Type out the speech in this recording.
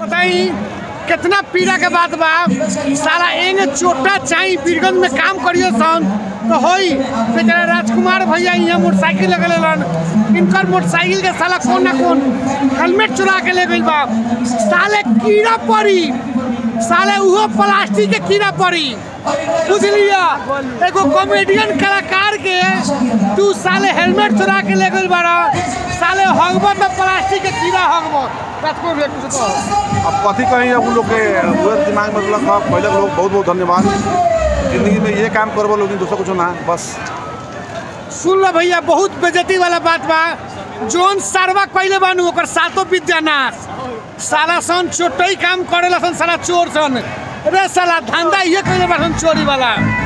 बताई कितना पीड़ा के बात बा साला एंगे चोटा चाही बीरगंज में काम करियो सन तो होई बेचारा राजकुमार भैया यहाँ मोटरसाइकिल लगल लन इनकर मोटरसाइकिल के साला कौन ना कौन हेलमेट चुरा के ले गइल बा साले कीड़ा पड़ी साले उहो प्लास्टिक के कीड़ा पड़ी बुझलिया एगो कॉमेडियन कलाकार के तू साले हेलमेट चुरा के ले गइल बाड़ा साले हगबो तो प्लास्टिक के कीड़ा हगबो राजकुमार भैया कुछ कहो अब कथी कहीं अब उन लोग के पूरे दिमाग में रखलक ह पहले लोग बहुत बहुत धन्यवाद जिंदगी में ये काम करबो लोग दूसरा कुछ ना बस सुन लो भैया बहुत बेजती वाला बात बा जोन सारवा कइले बानू ओकर सातो विद्यानाश साला सन चोटई काम करेला सन साला चोर सन रे साला धंधा ये कइले बा सन चोरी वाला